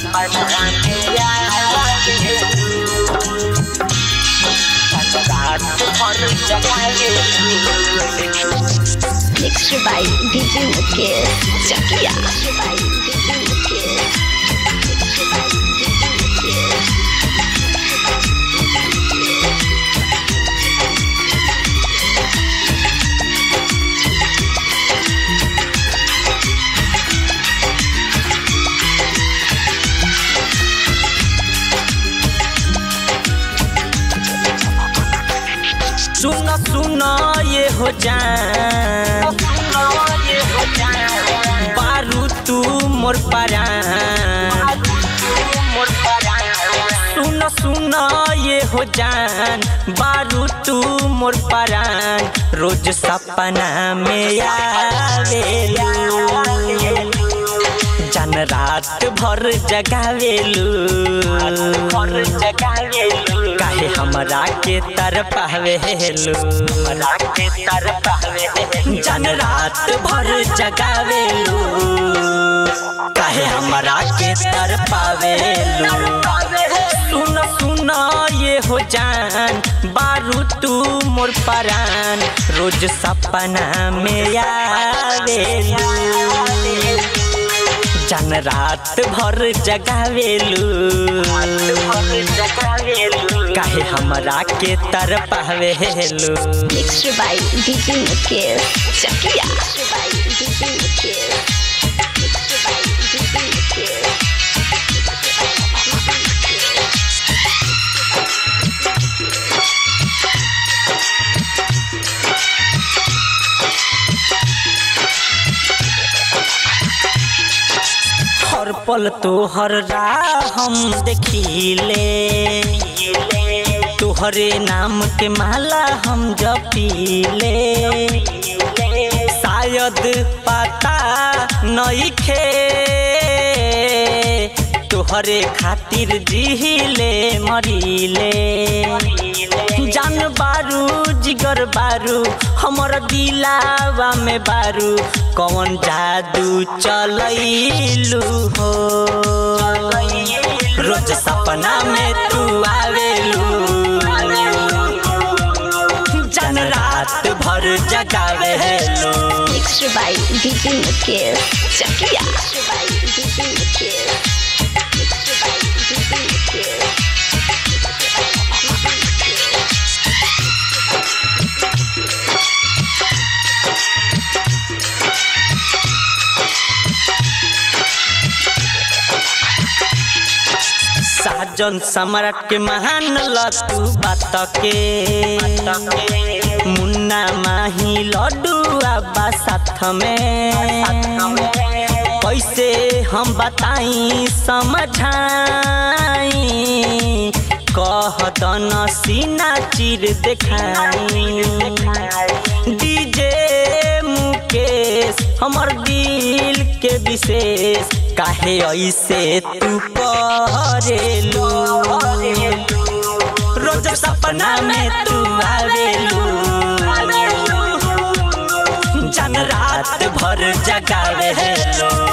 सपना में आवेलू रात भर जगावेलू Mixed by DJ Mukesh Chakia. Mixed by DJ Mukesh. Mixed by DJ Mukesh. सुन सुन ये हो जान बारू तू मोर परान सुन सुन ये हो जान बारू तू मोर परान रोज सपना में आवेलू जान रात भर जगावेलू काहे हमरा के तर पावेलू जान रात भर जगावेलू काहे हमरा के तर पावेलू सुन सुन ये हो जान बारू तू मोर परान रोज सपना में आवेलू जान रात भर जगावेलू काहे हमरा के तर पावेलू Mixed by DJ Mukesh Chakia. Mixed by DJ Mukesh. Mixed by DJ Mukesh. हर पल तोहर राह हम देखिले तोहरे नाम के माला हम जपीले शायद पता नइखे तोहरे खातिर जिहिले मरिले जान बारू जिगर बारू हमर दिलावा में बारू कौन जादू चलैलू हो रोज सपना में तू आवेलू जान रात भर जगावेलू Mixed by DJ Mukesh Chakia. Mixed by DJ Mukesh. Mixed by DJ Mukesh. साजन सम्राट के महान लतू बात के मुन्ना माही लड्डू आबा साथ में कैसे हम बताई समझाई कह दन सीना चीर देखाई डीजे मुकेश हमर दिल के विशेष काहे ऐसे तू करेलू रोज सपना में तू आवेलू जन रात भर जगावेलू